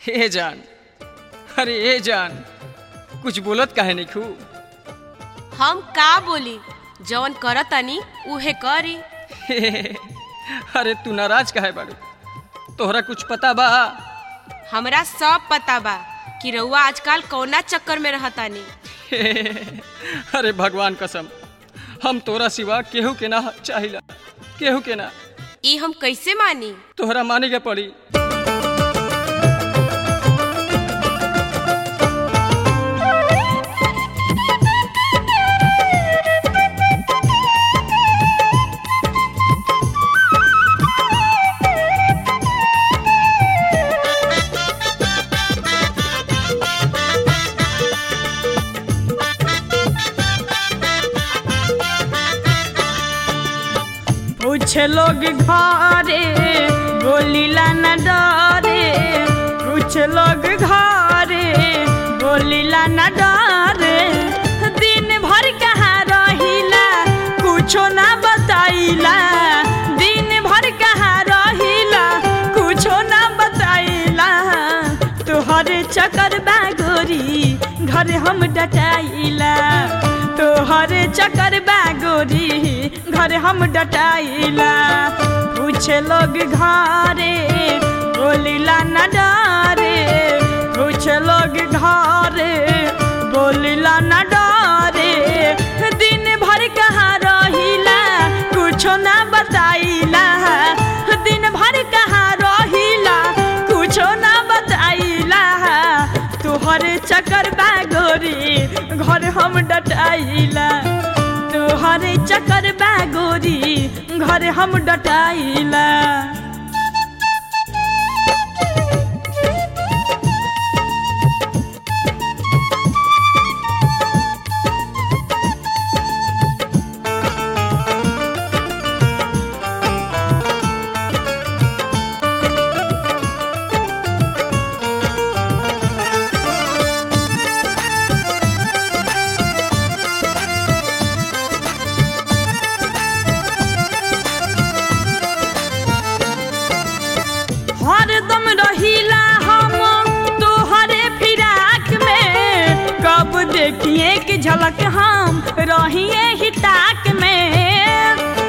हे जान अरे ए जान कुछ बोलत काहे नहीं खू हम का बोली जवन करतनी उहे करी अरे तू नाराज काहे बाड़ू तोहरा कुछ पता बा हमरा सब पता बा कि रउआ आजकल कौना चक्कर में रहतानी अरे भगवान कसम हम तोरा सिवा केहू के ना चाहिला केहू के ना ई हम कैसे मानी तोहरा माने के पड़ी पूछ लोग घरे बोलीला न डरे पूछ लोग घरे बोलीला न डरे दिन भर कहाँ रहिला कुछो ना बताइला दिन भर कहाँ रहिला कुछो ना बताइला तोहर चक्कर बागोरी घर हम डटाइला तोहर चक्कर बागोरी घर हम डटाइला पूछ लोग घरे बोलिला न डरे पूछ लोग घरे बोलिला न डरे दिन भर कहाँ रहिला कुछो ना बताइला दिन भर कहाँ रहिला कुछो ना बताइला तोहर चक्कर बागोरी घर हम डटाइला तोहर चक्कर बागोरी घर हम डटाइला हरदम रहिला हम तोहरे फिराक में कब देखिए कि झलक हम रहिए ही ताक में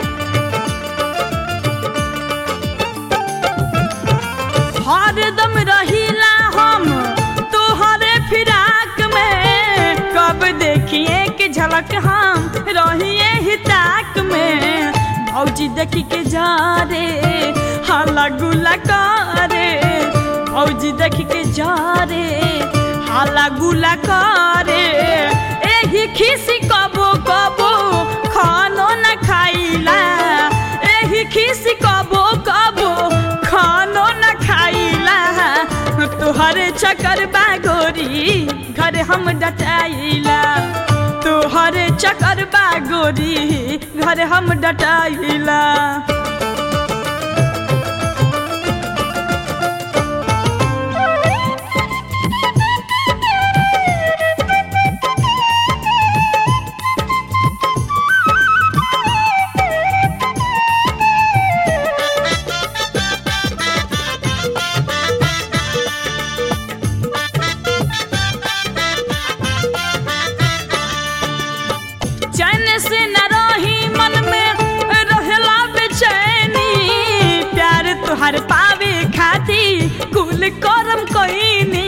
हरदम रहिला हम तोहरे फिराक में कब देखिए कि झलक हम रहिए ही ताक में भौजी देखी के जा रे हाला गुला करे भौजी देखी के जा रे हाला गुला करे एही खिसी कबो कबो खानो न खाइला एही खिसी कबो कबो खानो न खाइला तोहरे चक्कर बागोरी घर हम डटाइला तोहरे चक्कर बागोरी घर हम डटाइला चैन से न रही मन में रहला बेचैनी प्यार तुहार पावे खाती कुल करम कोइनी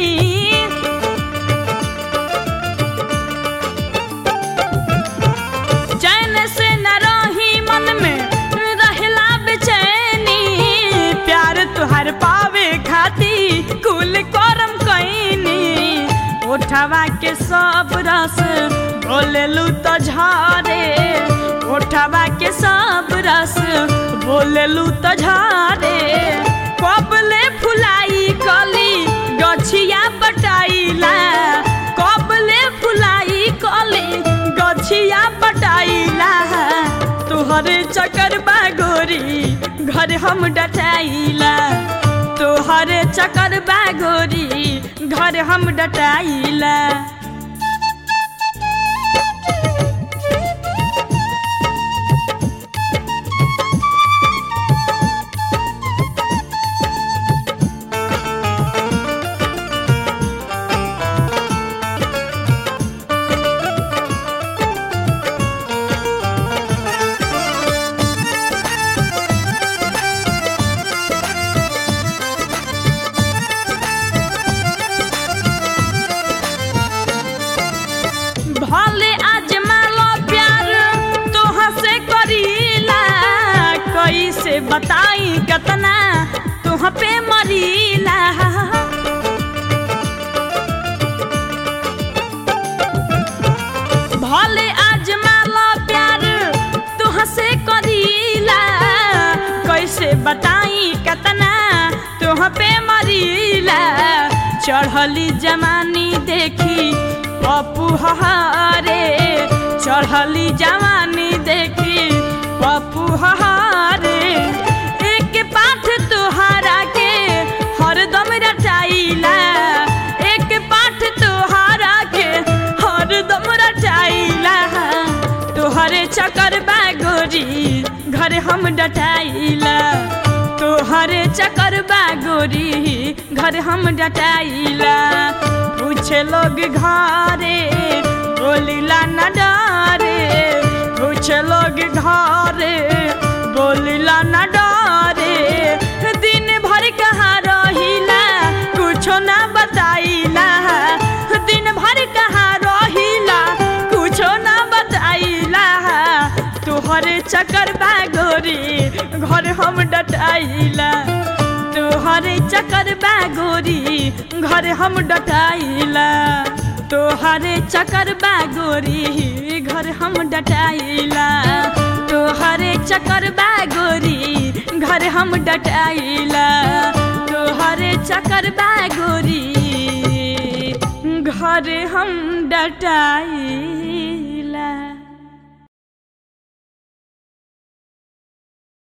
चैन से न रही मन में रहला बेचैनी प्यार तुहार पावे खाती कुल करम कोइनी ओठवा के सब रस बोलेलू तो झारे ओठवा के सब रस बोलेलू तो झारे कबले फुलाई कली गछिया पटाइला कबले फुलाई कली गछिया पटाइला तोहरे चक्कर बागोरी घर हम डटाइला तोहरे चक्कर बागोरी घर हम डटाइला कैसे बताई कतना तुह पे मरीला भले आज माला प्यार तुह से करीला कैसे बताई कतना तुह पे मरीला चढ़ली जवानी देखी पप्पू हहारे चढ़ली जवानी देखी पप्पू हहारे एक पाठ तुहारा के हरदम रचाइला एक पाठ तुहारा के हरदम रचाइला तोहरे चक्कर बागोरी घर हम डटाइला तोहरे चक्कर बागोरी घर हम डटाइला पूछे लोग घरे बोलिला न डरे पूछे लोग घरे बोलिला न डरे दिन भर कहाँ रहिला कुछो ना बताइला दिन भर कहाँ रहिला कुछो ना बताइला तोहरे चक्कर बागोरी घर हम डटाइला तोहरे चक्कर बागोरी घर हम डटाइला तोहरे चक्कर बागोरी घर हम डटाइला तोहरे चक्कर बागोरी घर हम डटाइला तोहरे चक्कर बागोरी घर हम डटाइला